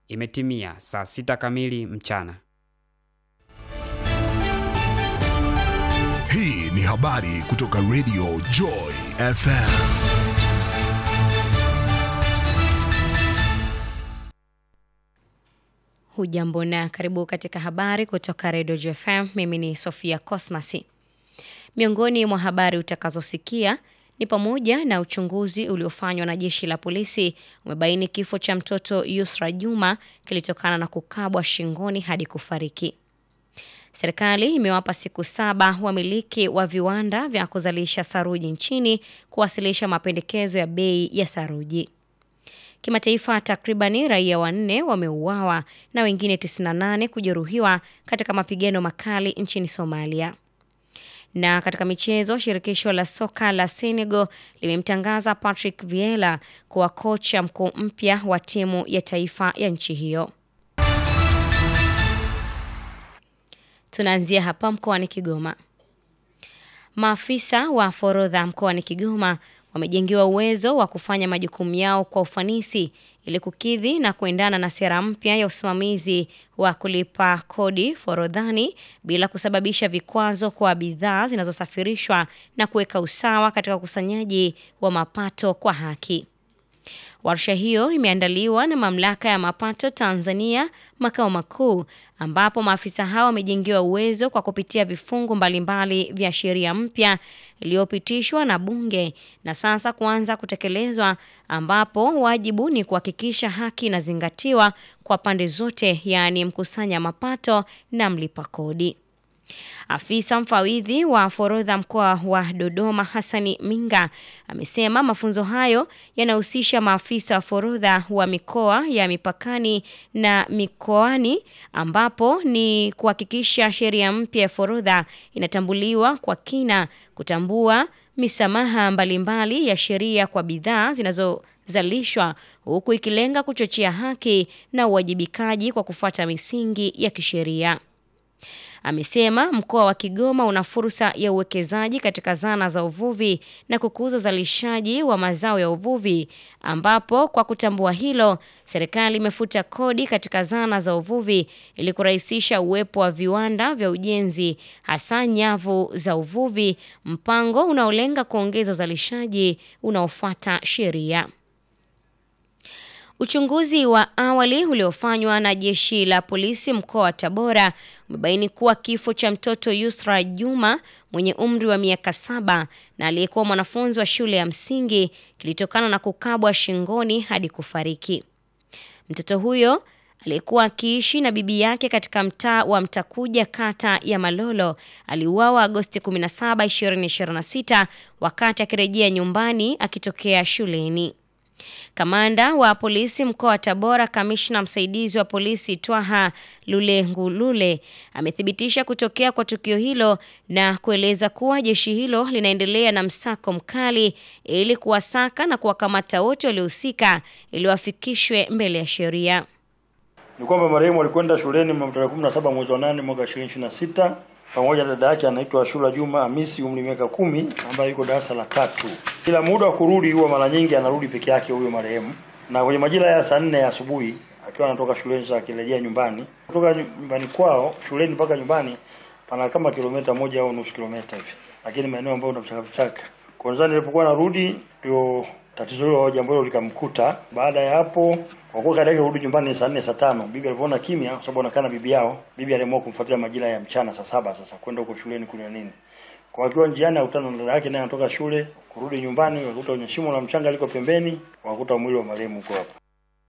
Imetimia saa sita kamili mchana. Hii ni habari kutoka Radio Joy FM. Hujambo na karibu katika habari kutoka Radio Joy FM. Mimi ni Sofia Cosmasi. Miongoni mwa habari utakazosikia ni pamoja na uchunguzi uliofanywa na jeshi la polisi umebaini kifo cha mtoto Yusra Juma kilitokana na kukabwa shingoni hadi kufariki. Serikali imewapa siku saba wamiliki wa viwanda vya kuzalisha saruji nchini kuwasilisha mapendekezo ya bei ya saruji. Kimataifa, takribani raia wanne wameuawa na wengine 98 kujeruhiwa katika mapigano makali nchini Somalia. Na katika michezo, shirikisho la soka la Senegal limemtangaza Patrick Vieira kuwa kocha mkuu mpya wa timu ya taifa ya nchi hiyo. Tunaanzia hapa mkoani Kigoma. Maafisa wa forodha mkoani Kigoma wamejengewa uwezo wa kufanya majukumu yao kwa ufanisi ili kukidhi na kuendana na sera mpya ya usimamizi wa kulipa kodi forodhani bila kusababisha vikwazo kwa bidhaa zinazosafirishwa na kuweka usawa katika ukusanyaji wa mapato kwa haki. Warsha hiyo imeandaliwa na Mamlaka ya Mapato Tanzania makao makuu, ambapo maafisa hao wamejengewa uwezo kwa kupitia vifungu mbalimbali vya sheria mpya iliyopitishwa na Bunge na sasa kuanza kutekelezwa, ambapo wajibu ni kuhakikisha haki inazingatiwa kwa pande zote, yaani mkusanya mapato na mlipa kodi. Afisa mfawidhi wa forodha mkoa wa Dodoma Hassani Minga amesema mafunzo hayo yanahusisha maafisa wa forodha wa mikoa ya mipakani na mikoani, ambapo ni kuhakikisha sheria mpya ya forodha inatambuliwa kwa kina, kutambua misamaha mbalimbali ya sheria kwa bidhaa zinazozalishwa huku ikilenga kuchochea haki na uwajibikaji kwa kufuata misingi ya kisheria. Amesema mkoa wa Kigoma una fursa ya uwekezaji katika zana za uvuvi na kukuza uzalishaji wa mazao ya uvuvi, ambapo kwa kutambua hilo, serikali imefuta kodi katika zana za uvuvi ili kurahisisha uwepo wa viwanda vya ujenzi, hasa nyavu za uvuvi, mpango unaolenga kuongeza uzalishaji unaofuata sheria. Uchunguzi wa awali uliofanywa na jeshi la polisi mkoa wa Tabora umebaini kuwa kifo cha mtoto Yusra Juma mwenye umri wa miaka saba na aliyekuwa mwanafunzi wa shule ya msingi kilitokana na kukabwa shingoni hadi kufariki. Mtoto huyo aliyekuwa akiishi na bibi yake katika mtaa wa Mtakuja kata ya Malolo aliuawa Agosti 17, 2026 wakati akirejea nyumbani akitokea shuleni. Kamanda wa polisi mkoa wa Tabora, kamishna msaidizi wa polisi Twaha Lulengulule amethibitisha kutokea kwa tukio hilo na kueleza kuwa jeshi hilo linaendelea na msako mkali ili kuwasaka na kuwakamata wote waliohusika ili wafikishwe mbele ya sheria. Ni kwamba marehemu alikwenda shuleni mnamo tarehe 17 mwezi wa 8 mwaka 2026 pamoja na dada yake anaitwa Shura Juma Hamisi umri miaka kumi ambaye yuko darasa la tatu. Kila muda wa kurudi huwa mara nyingi anarudi peke yake huyo marehemu, na kwenye majira ya saa nne ya asubuhi akiwa anatoka shuleni sasa akirejea nyumbani, kutoka nyumbani kwao shuleni mpaka nyumbani pana kama kilomita moja au nusu kilomita hivi, lakini maeneo ambayo una vichaka vichaka. Kwanza nilipokuwa narudi ndio tatizo hilo jambo hilo likamkuta. Baada ya hapo, kwa kuwa kada yake kurudi nyumbani saa nne saa tano, bibi alipoona kimya, kwa sababu anakaa na bibi yao, bibi aliamua kumfuatilia majira ya mchana saa saba sasa kwenda huko shuleni kunywa nini. Kwa akiwa njiani akutana na dada yake naye anatoka shule kurudi nyumbani, wakuta kwenye shimo la mchanga liko pembeni, wakuta mwili wa marehemu uko hapo.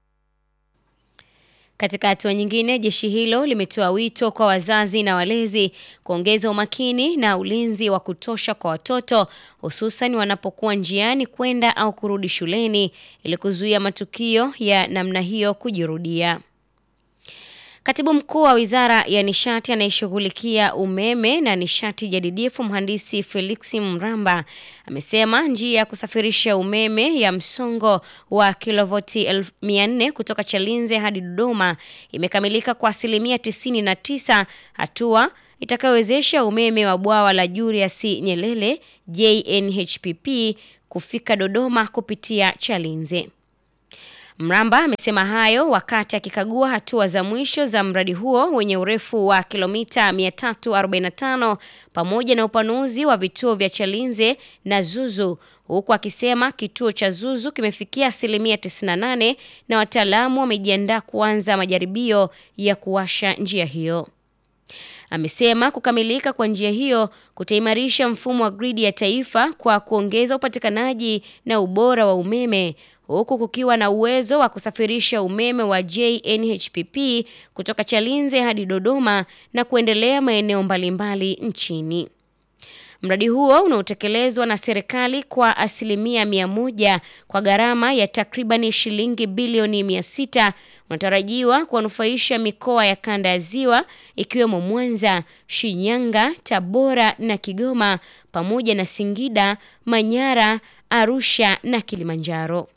Katika hatua nyingine, jeshi hilo limetoa wito kwa wazazi na walezi kuongeza umakini na ulinzi wa kutosha kwa watoto hususan wanapokuwa njiani kwenda au kurudi shuleni ili kuzuia matukio ya namna hiyo kujirudia. Katibu mkuu wa Wizara ya Nishati anayeshughulikia umeme na nishati jadidifu mhandisi Felix Mramba amesema njia ya kusafirisha umeme ya msongo wa kilovoti 400 kutoka Chalinze hadi Dodoma imekamilika kwa asilimia 99, hatua itakayowezesha umeme wa bwawa la Julius Nyerere JNHPP kufika Dodoma kupitia Chalinze. Mramba amesema hayo wakati akikagua hatua za mwisho za mradi huo wenye urefu wa kilomita 345 pamoja na upanuzi wa vituo vya Chalinze na Zuzu, huku akisema kituo cha Zuzu kimefikia asilimia 98 na wataalamu wamejiandaa kuanza majaribio ya kuwasha njia hiyo. Amesema kukamilika kwa njia hiyo kutaimarisha mfumo wa gridi ya taifa kwa kuongeza upatikanaji na ubora wa umeme huku kukiwa na uwezo wa kusafirisha umeme wa JNHPP kutoka Chalinze hadi Dodoma na kuendelea maeneo mbalimbali nchini. Mradi huo unaotekelezwa na serikali kwa asilimia mia moja kwa gharama ya takribani shilingi bilioni mia sita unatarajiwa kuwanufaisha mikoa ya kanda ya Ziwa ikiwemo Mwanza, Shinyanga, Tabora na Kigoma pamoja na Singida, Manyara, Arusha na Kilimanjaro.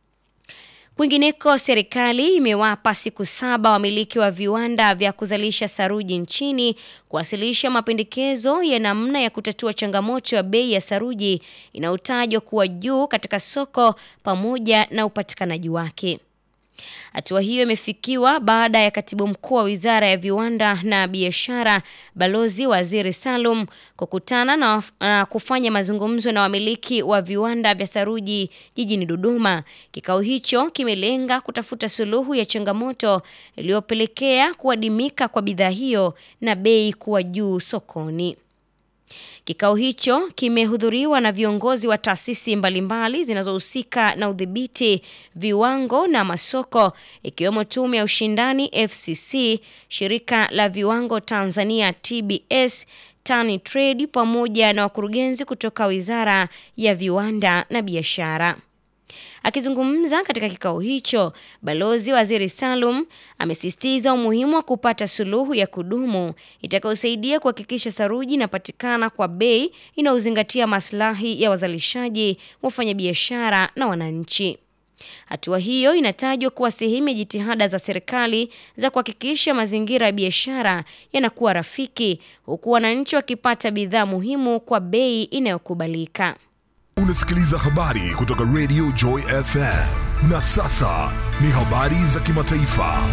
Kwingineko, serikali imewapa siku saba wamiliki wa viwanda vya kuzalisha saruji nchini kuwasilisha mapendekezo ya namna ya kutatua changamoto ya bei ya saruji inayotajwa kuwa juu katika soko pamoja na upatikanaji wake. Hatua hiyo imefikiwa baada ya katibu mkuu wa wizara ya viwanda na biashara Balozi Waziri Salum kukutana na, na kufanya mazungumzo na wamiliki wa viwanda vya saruji jijini Dodoma. Kikao hicho kimelenga kutafuta suluhu ya changamoto iliyopelekea kuadimika kwa bidhaa hiyo na bei kuwa juu sokoni. Kikao hicho kimehudhuriwa na viongozi wa taasisi mbalimbali zinazohusika na udhibiti viwango na masoko ikiwemo Tume ya Ushindani FCC, Shirika la Viwango Tanzania TBS, Tani Trade pamoja na wakurugenzi kutoka Wizara ya Viwanda na Biashara. Akizungumza katika kikao hicho, Balozi Waziri Salum amesisitiza umuhimu wa kupata suluhu ya kudumu itakayosaidia kuhakikisha saruji inapatikana kwa bei inayozingatia maslahi ya wazalishaji, wafanyabiashara na wananchi. Hatua hiyo inatajwa kuwa sehemu ya jitihada za serikali za kuhakikisha mazingira ya biashara yanakuwa rafiki, huku wananchi wakipata bidhaa muhimu kwa bei inayokubalika. Unasikiliza habari kutoka Radio Joy FM. Na sasa ni habari za kimataifa.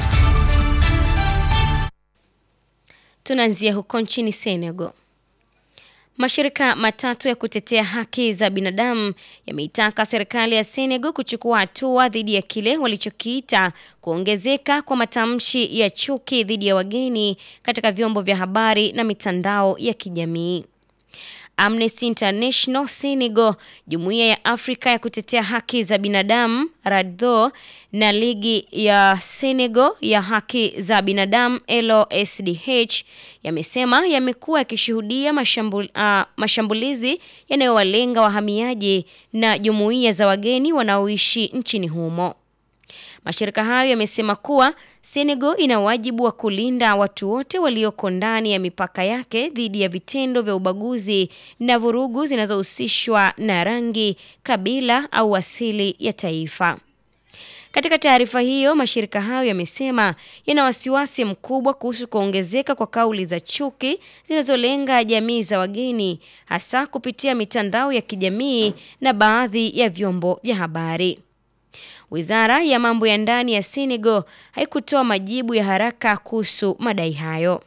Tunaanzia huko nchini Senegal. Mashirika matatu ya kutetea haki za binadamu yameitaka serikali ya Senegal kuchukua hatua dhidi ya kile walichokiita kuongezeka kwa matamshi ya chuki dhidi ya wageni katika vyombo vya habari na mitandao ya kijamii. Amnesty International Senegal, Jumuiya ya Afrika ya kutetea haki za binadamu RADDHO na Ligi ya Senegal ya haki za binadamu LOSDH yamesema yamekuwa yakishuhudia mashambul, uh, mashambulizi yanayowalenga wahamiaji na jumuiya za wageni wanaoishi nchini humo. Mashirika hayo yamesema kuwa Senegal ina wajibu wa kulinda watu wote walioko ndani ya mipaka yake dhidi ya vitendo vya ubaguzi na vurugu zinazohusishwa na rangi, kabila au asili ya taifa. Katika taarifa hiyo, mashirika hayo yamesema yana wasiwasi mkubwa kuhusu kuongezeka kwa kauli za chuki zinazolenga jamii za wageni, hasa kupitia mitandao ya kijamii na baadhi ya vyombo vya habari. Wizara ya mambo ya ndani ya Senegal haikutoa majibu ya haraka kuhusu madai hayo.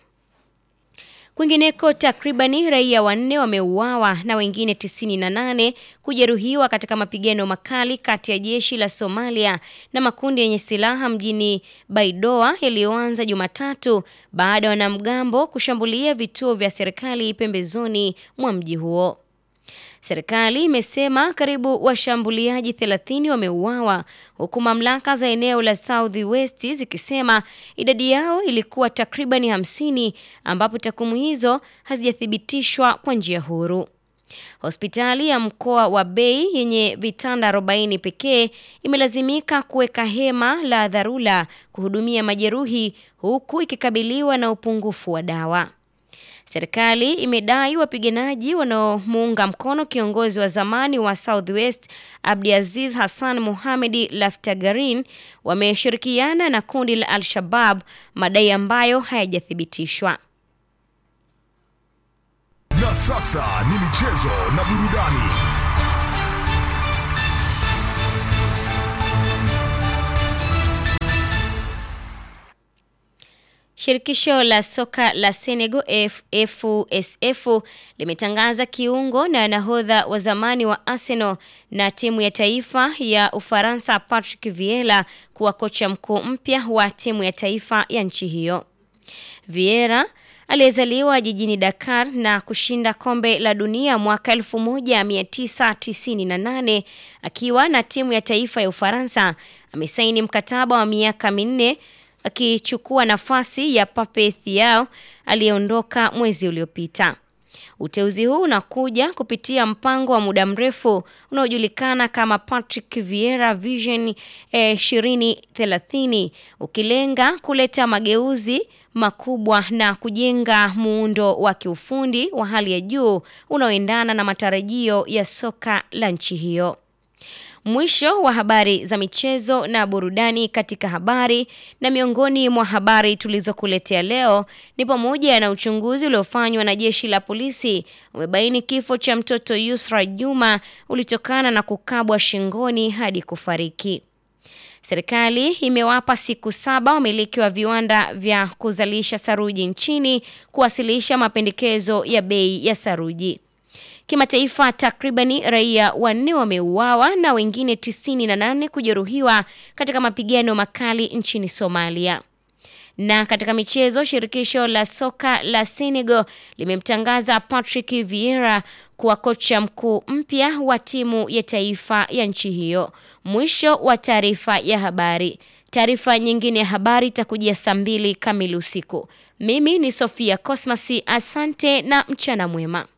Kwingineko, takribani raia wanne wameuawa na wengine 98 kujeruhiwa katika mapigano makali kati ya jeshi la Somalia na makundi yenye silaha mjini Baidoa yaliyoanza Jumatatu baada ya wanamgambo kushambulia vituo vya serikali pembezoni mwa mji huo. Serikali imesema karibu washambuliaji 30 wameuawa huku mamlaka za eneo la South West zikisema idadi yao ilikuwa takribani 50 ambapo takwimu hizo hazijathibitishwa kwa njia huru. Hospitali ya mkoa wa Bay yenye vitanda 40 pekee imelazimika kuweka hema la dharura kuhudumia majeruhi huku ikikabiliwa na upungufu wa dawa. Serikali imedai wapiganaji wanaomuunga mkono kiongozi wa zamani wa Southwest Abdiaziz Hassan Mohamed Laftagarin wameshirikiana na kundi la Al-Shabab, madai ambayo hayajathibitishwa. Na sasa ni michezo na burudani. Shirikisho la soka la Senegal F- FUSF limetangaza kiungo na nahodha wa zamani wa Arsenal na timu ya taifa ya Ufaransa Patrick Vieira kuwa kocha mkuu mpya wa timu ya taifa ya nchi hiyo. Vieira aliyezaliwa jijini Dakar na kushinda kombe la dunia mwaka 1998 akiwa na timu ya taifa ya Ufaransa amesaini mkataba wa miaka minne akichukua nafasi ya Pape Thiaw aliyeondoka mwezi uliopita. Uteuzi huu unakuja kupitia mpango wa muda mrefu unaojulikana kama Patrick Vieira Vision eh, 2030 ukilenga kuleta mageuzi makubwa na kujenga muundo wa kiufundi wa hali ya juu unaoendana na matarajio ya soka la nchi hiyo. Mwisho wa habari za michezo na burudani katika habari na miongoni mwa habari tulizokuletea leo ni pamoja na uchunguzi uliofanywa na jeshi la polisi umebaini kifo cha mtoto Yusra Juma ulitokana na kukabwa shingoni hadi kufariki. Serikali imewapa siku saba wamiliki wa viwanda vya kuzalisha saruji nchini kuwasilisha mapendekezo ya bei ya saruji. Kimataifa, takribani raia wanne wameuawa na wengine tisini na nane kujeruhiwa katika mapigano makali nchini Somalia. Na katika michezo, shirikisho la soka la Senegal limemtangaza Patrick Vieira kuwa kocha mkuu mpya wa timu ya taifa ya nchi hiyo. Mwisho wa taarifa ya habari. Taarifa nyingine ya habari itakujia saa mbili kamili usiku. Mimi ni Sofia Cosmas, asante na mchana mwema.